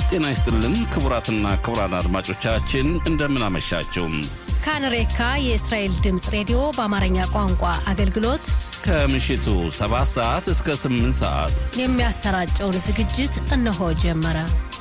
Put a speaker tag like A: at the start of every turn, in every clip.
A: ጤና ይስጥልን ክቡራትና ክቡራን አድማጮቻችን እንደምን አመሻችሁ።
B: ካንሬካ የእስራኤል ድምፅ ሬዲዮ በአማርኛ ቋንቋ አገልግሎት
A: ከምሽቱ 7 ሰዓት እስከ 8 ሰዓት
B: የሚያሰራጨውን ዝግጅት እነሆ ጀመረ።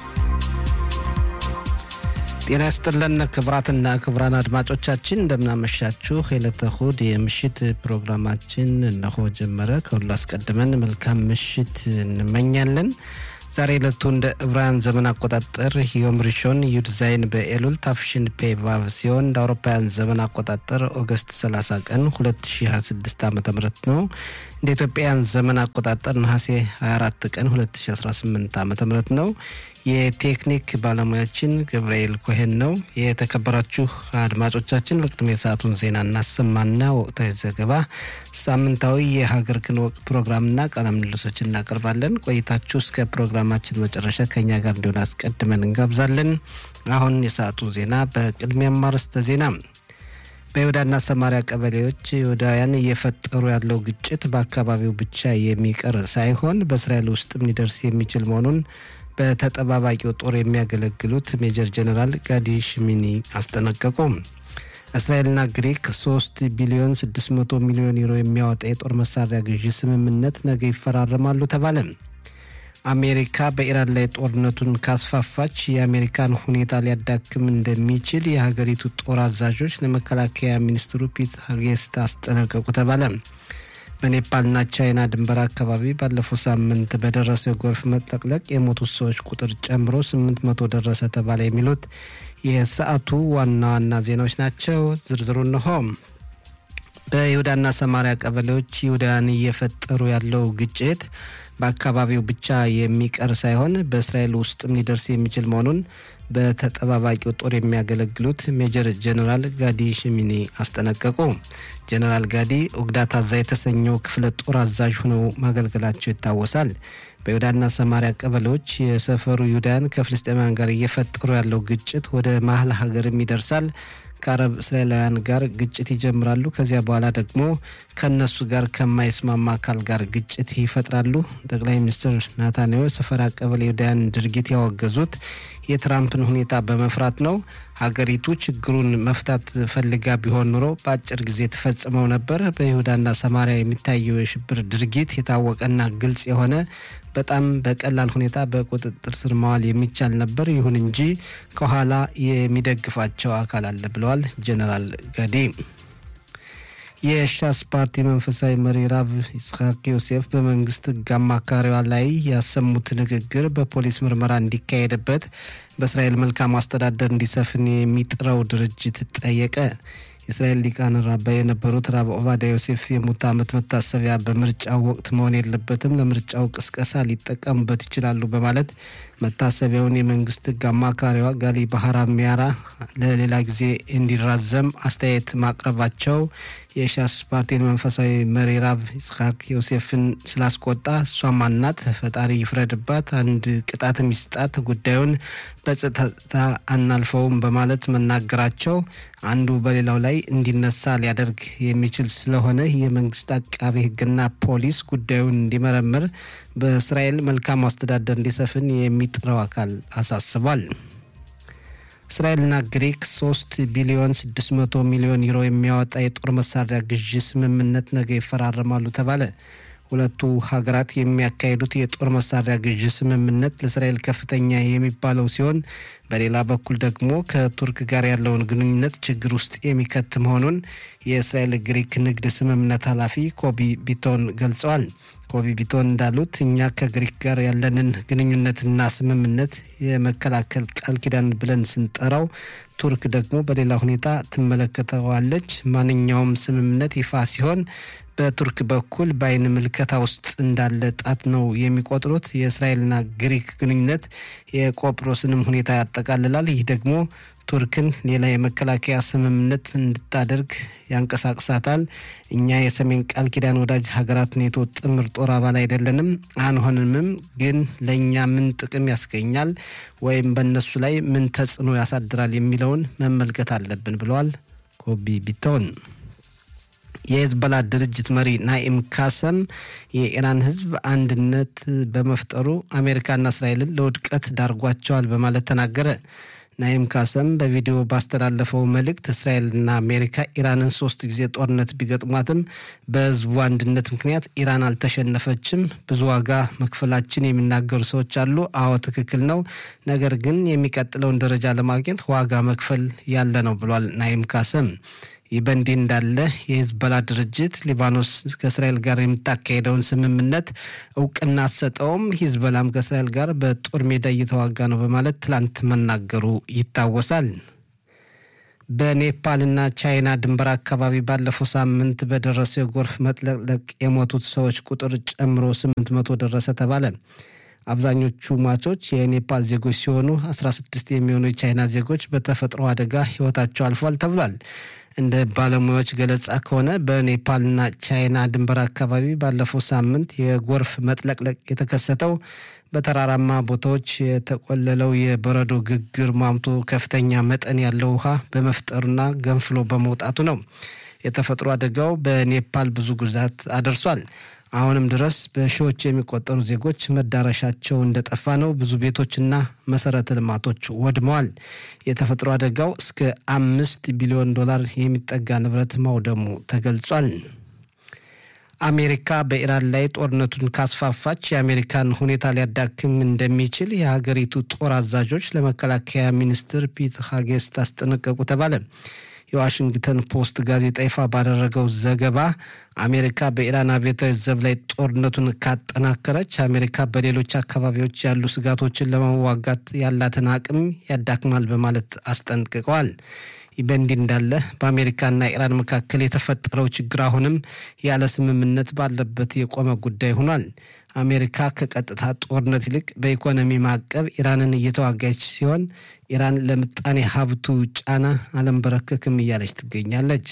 C: ጤና ይስጥልን ክቡራትና ክቡራን አድማጮቻችን እንደምናመሻችሁ። የዕለተ እሁድ የምሽት ፕሮግራማችን እነሆ ጀመረ። ከሁሉ አስቀድመን መልካም ምሽት እንመኛለን። ዛሬ ዕለቱ እንደ ዕብራውያን ዘመን አቆጣጠር ዮም ሪሾን ዩድ ዛይን በኤሉል ታፍሽን ፔቫቭ ሲሆን እንደ አውሮፓውያን ዘመን አቆጣጠር ኦገስት 30 ቀን 2026 ዓ ም ነው። እንደ ኢትዮጵያውያን ዘመን አቆጣጠር ነሐሴ 24 ቀን 2018 ዓ ም ነው። የቴክኒክ ባለሙያችን ገብርኤል ኮሄን ነው። የተከበራችሁ አድማጮቻችን በቅድሚያ የሰዓቱን ዜና እናሰማና ወቅታዊ ዘገባ፣ ሳምንታዊ የሀገር ክንወቅ ፕሮግራምና ቃለ ምልልሶችን እናቀርባለን። ቆይታችሁ እስከ ፕሮግራማችን መጨረሻ ከኛ ጋር እንዲሆን አስቀድመን እንጋብዛለን። አሁን የሰዓቱ ዜና በቅድሚያም አርዕስተ ዜና በይሁዳና ሰማሪያ ቀበሌዎች ይሁዳውያን እየፈጠሩ ያለው ግጭት በአካባቢው ብቻ የሚቀር ሳይሆን በእስራኤል ውስጥም ሊደርስ የሚችል መሆኑን በተጠባባቂው ጦር የሚያገለግሉት ሜጀር ጀነራል ጋዲ ሽሚኒ አስጠነቀቁ። እስራኤልና ግሪክ 3 ቢሊዮን 600 ሚሊዮን ዩሮ የሚያወጣ የጦር መሳሪያ ግዢ ስምምነት ነገ ይፈራረማሉ ተባለ። አሜሪካ በኢራን ላይ ጦርነቱን ካስፋፋች የአሜሪካን ሁኔታ ሊያዳክም እንደሚችል የሀገሪቱ ጦር አዛዦች ለመከላከያ ሚኒስትሩ ፒት ሄግሴት አስጠነቀቁ ተባለ። በኔፓልና ቻይና ድንበር አካባቢ ባለፈው ሳምንት በደረሰው የጎርፍ መጥለቅለቅ የሞቱት ሰዎች ቁጥር ጨምሮ 800 ደረሰ ተባለ። የሚሉት የሰዓቱ ዋና ዋና ዜናዎች ናቸው። ዝርዝሩ እንሆ። በይሁዳና ሰማሪያ ቀበሌዎች ይሁዳውያን እየፈጠሩ ያለው ግጭት በአካባቢው ብቻ የሚቀር ሳይሆን በእስራኤል ውስጥም ሊደርስ የሚችል መሆኑን በተጠባባቂው ጦር የሚያገለግሉት ሜጀር ጀኔራል ጋዲ ሽሚኒ አስጠነቀቁ። ጀኔራል ጋዲ ኦግዳት አዛ የተሰኘው ክፍለ ጦር አዛዥ ሆነው ማገልገላቸው ይታወሳል። በይሁዳና ሰማሪያ ቀበሌዎች የሰፈሩ ይሁዳውያን ከፍልስጤማውያን ጋር እየፈጠሩ ያለው ግጭት ወደ መሀል ሀገርም ይደርሳል። ከአረብ እስራኤላውያን ጋር ግጭት ይጀምራሉ። ከዚያ በኋላ ደግሞ ከእነሱ ጋር ከማይስማማ አካል ጋር ግጭት ይፈጥራሉ። ጠቅላይ ሚኒስትር ናታንያሁ ሰፈራ ቀበሌ ይሁዳውያን ድርጊት ያወገዙት የትራምፕን ሁኔታ በመፍራት ነው። ሀገሪቱ ችግሩን መፍታት ፈልጋ ቢሆን ኑሮ በአጭር ጊዜ ተፈጽመው ነበር። በይሁዳና ሰማሪያ የሚታየው የሽብር ድርጊት የታወቀና ግልጽ የሆነ በጣም በቀላል ሁኔታ በቁጥጥር ስር ማዋል የሚቻል ነበር። ይሁን እንጂ ከኋላ የሚደግፋቸው አካል አለ ብለዋል ጀነራል ጋዲ። የሻስ ፓርቲ መንፈሳዊ መሪ ራብ ይስሐቅ ዮሴፍ በመንግስት ሕግ አማካሪዋ ላይ ያሰሙት ንግግር በፖሊስ ምርመራ እንዲካሄድበት በእስራኤል መልካም አስተዳደር እንዲሰፍን የሚጥረው ድርጅት ጠየቀ። የእስራኤል ሊቃነ ራባይ የነበሩት ራብ ኦባዳ ዮሴፍ የሙት ዓመት መታሰቢያ በምርጫው ወቅት መሆን የለበትም፣ ለምርጫው ቅስቀሳ ሊጠቀሙበት ይችላሉ በማለት መታሰቢያውን የመንግስት ሕግ አማካሪዋ ጋሊ ባህራ ሚያራ ለሌላ ጊዜ እንዲራዘም አስተያየት ማቅረባቸው የሻስ ፓርቲን መንፈሳዊ መሪ ራብ ይስሐቅ ዮሴፍን ስላስቆጣ እሷ ማናት? ፈጣሪ ይፍረድባት፣ አንድ ቅጣት ሚስጣት፣ ጉዳዩን በጸጥታ አናልፈውም በማለት መናገራቸው አንዱ በሌላው ላይ እንዲነሳ ሊያደርግ የሚችል ስለሆነ የመንግስት አቃቤ ሕግና ፖሊስ ጉዳዩን እንዲመረምር በእስራኤል መልካም አስተዳደር እንዲሰፍን የሚጥረው አካል አሳስቧል። እስራኤልና ግሪክ 3 ቢሊዮን 600 ሚሊዮን ዩሮ የሚያወጣ የጦር መሳሪያ ግዢ ስምምነት ነገ ይፈራረማሉ ተባለ። ሁለቱ ሀገራት የሚያካሂዱት የጦር መሳሪያ ግዢ ስምምነት ለእስራኤል ከፍተኛ የሚባለው ሲሆን በሌላ በኩል ደግሞ ከቱርክ ጋር ያለውን ግንኙነት ችግር ውስጥ የሚከት መሆኑን የእስራኤል ግሪክ ንግድ ስምምነት ኃላፊ ኮቢ ቢቶን ገልጸዋል። ኮቢ ቢቶን እንዳሉት እኛ ከግሪክ ጋር ያለንን ግንኙነትና ስምምነት የመከላከል ቃል ኪዳን ብለን ስንጠራው ቱርክ ደግሞ በሌላ ሁኔታ ትመለከተዋለች። ማንኛውም ስምምነት ይፋ ሲሆን በቱርክ በኩል በአይን ምልከታ ውስጥ እንዳለ ጣት ነው የሚቆጥሩት። የእስራኤልና ግሪክ ግንኙነት የቆጵሮስንም ሁኔታ ያጠቃልላል። ይህ ደግሞ ቱርክን ሌላ የመከላከያ ስምምነት እንድታደርግ ያንቀሳቅሳታል። እኛ የሰሜን ቃል ኪዳን ወዳጅ ሀገራት ኔቶ ጥምር ጦር አባል አይደለንም፣ አንሆንምም። ግን ለእኛ ምን ጥቅም ያስገኛል ወይም በእነሱ ላይ ምን ተጽዕኖ ያሳድራል የሚለውን መመልከት አለብን ብለዋል ኮቢ ቢቶን። የሄዝቦላ ድርጅት መሪ ናኢም ካሰም የኢራን ሕዝብ አንድነት በመፍጠሩ አሜሪካና እስራኤልን ለውድቀት ዳርጓቸዋል በማለት ተናገረ። ናኢም ካሰም በቪዲዮ ባስተላለፈው መልእክት እስራኤልና አሜሪካ ኢራንን ሶስት ጊዜ ጦርነት ቢገጥሟትም በህዝቡ አንድነት ምክንያት ኢራን አልተሸነፈችም። ብዙ ዋጋ መክፈላችን የሚናገሩ ሰዎች አሉ። አዎ ትክክል ነው። ነገር ግን የሚቀጥለውን ደረጃ ለማግኘት ዋጋ መክፈል ያለ ነው ብሏል ናኢም ካሰም። ይህ በእንዲህ እንዳለ የሂዝቦላ ድርጅት ሊባኖስ ከእስራኤል ጋር የምታካሄደውን ስምምነት እውቅና አሰጠውም፣ ሂዝቦላም ከእስራኤል ጋር በጦር ሜዳ እየተዋጋ ነው በማለት ትላንት መናገሩ ይታወሳል። በኔፓልና ቻይና ድንበር አካባቢ ባለፈው ሳምንት በደረሰው የጎርፍ መጥለቅለቅ የሞቱት ሰዎች ቁጥር ጨምሮ ስምንት መቶ ደረሰ ተባለ። አብዛኞቹ ሟቾች የኔፓል ዜጎች ሲሆኑ 16 የሚሆኑ የቻይና ዜጎች በተፈጥሮ አደጋ ህይወታቸው አልፏል ተብሏል። እንደ ባለሙያዎች ገለጻ ከሆነ በኔፓልና ቻይና ድንበር አካባቢ ባለፈው ሳምንት የጎርፍ መጥለቅለቅ የተከሰተው በተራራማ ቦታዎች የተቆለለው የበረዶ ግግር ሟምቶ ከፍተኛ መጠን ያለው ውሃ በመፍጠሩና ገንፍሎ በመውጣቱ ነው። የተፈጥሮ አደጋው በኔፓል ብዙ ጉዳት አደርሷል። አሁንም ድረስ በሺዎች የሚቆጠሩ ዜጎች መዳረሻቸው እንደጠፋ ነው። ብዙ ቤቶችና መሰረተ ልማቶች ወድመዋል። የተፈጥሮ አደጋው እስከ አምስት ቢሊዮን ዶላር የሚጠጋ ንብረት ማውደሙ ተገልጿል። አሜሪካ በኢራን ላይ ጦርነቱን ካስፋፋች የአሜሪካን ሁኔታ ሊያዳክም እንደሚችል የሀገሪቱ ጦር አዛዦች ለመከላከያ ሚኒስትር ፒት ሀጌስት አስጠነቀቁ ተባለ። የዋሽንግተን ፖስት ጋዜጣ ይፋ ባደረገው ዘገባ አሜሪካ በኢራን አብዮታዊ ዘብ ላይ ጦርነቱን ካጠናከረች አሜሪካ በሌሎች አካባቢዎች ያሉ ስጋቶችን ለመዋጋት ያላትን አቅም ያዳክማል በማለት አስጠንቅቀዋል። ይህ በእንዲህ እንዳለ በአሜሪካና ኢራን መካከል የተፈጠረው ችግር አሁንም ያለ ስምምነት ባለበት የቆመ ጉዳይ ሆኗል። አሜሪካ ከቀጥታ ጦርነት ይልቅ በኢኮኖሚ ማዕቀብ ኢራንን እየተዋጋች ሲሆን ኢራን ለምጣኔ ሀብቱ ጫና አለንበረከክም እያለች ትገኛለች።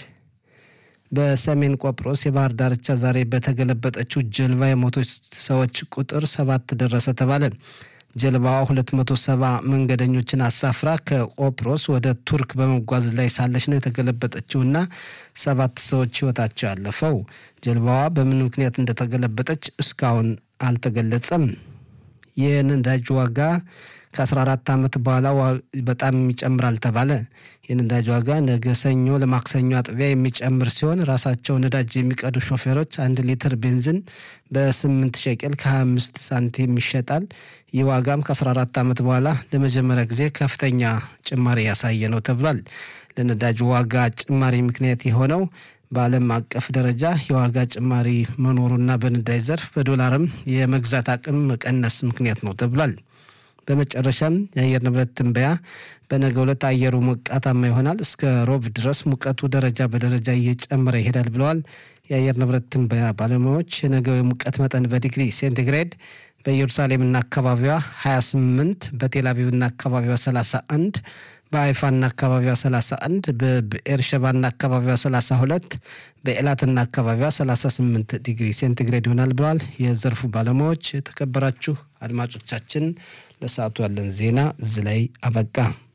C: በሰሜን ቆጵሮስ የባህር ዳርቻ ዛሬ በተገለበጠችው ጀልባ የሞቶች ሰዎች ቁጥር ሰባት ደረሰ ተባለ። ጀልባዋ 270 መንገደኞችን አሳፍራ ከቆጵሮስ ወደ ቱርክ በመጓዝ ላይ ሳለች ነው የተገለበጠችውና ሰባት ሰዎች ሕይወታቸው ያለፈው። ጀልባዋ በምን ምክንያት እንደተገለበጠች እስካሁን አልተገለጸም። የነዳጅ ዋጋ ከ14 ዓመት በኋላ በጣም ይጨምራል ተባለ። የነዳጅ ዋጋ ነገ ሰኞ ለማክሰኞ አጥቢያ የሚጨምር ሲሆን ራሳቸው ነዳጅ የሚቀዱ ሾፌሮች አንድ ሊትር ቤንዚን በ8 ሸቄል ከ25 ሳንቲም ይሸጣል። ይህ ዋጋም ከ14 ዓመት በኋላ ለመጀመሪያ ጊዜ ከፍተኛ ጭማሪ ያሳየ ነው ተብሏል። ለነዳጅ ዋጋ ጭማሪ ምክንያት የሆነው በዓለም አቀፍ ደረጃ የዋጋ ጭማሪ መኖሩና በነዳጅ ዘርፍ በዶላርም የመግዛት አቅም መቀነስ ምክንያት ነው ተብሏል። በመጨረሻም የአየር ንብረት ትንበያ በነገ ዕለት አየሩ ሞቃታማ ይሆናል። እስከ ሮብ ድረስ ሙቀቱ ደረጃ በደረጃ እየጨመረ ይሄዳል ብለዋል የአየር ንብረት ትንበያ ባለሙያዎች። የነገው የሙቀት መጠን በዲግሪ ሴንቲግሬድ በኢየሩሳሌምና አካባቢዋ 28፣ በቴልአቪቭና አካባቢዋ 31 በአይፋና አካባቢዋ 31 በብኤርሸባና አካባቢዋ 32 በኤላትና አካባቢዋ 38 ዲግሪ ሴንቲግሬድ ይሆናል ብለዋል የዘርፉ ባለሙያዎች። የተከበራችሁ አድማጮቻችን ለሰዓቱ ያለን ዜና እዚህ ላይ አበቃ።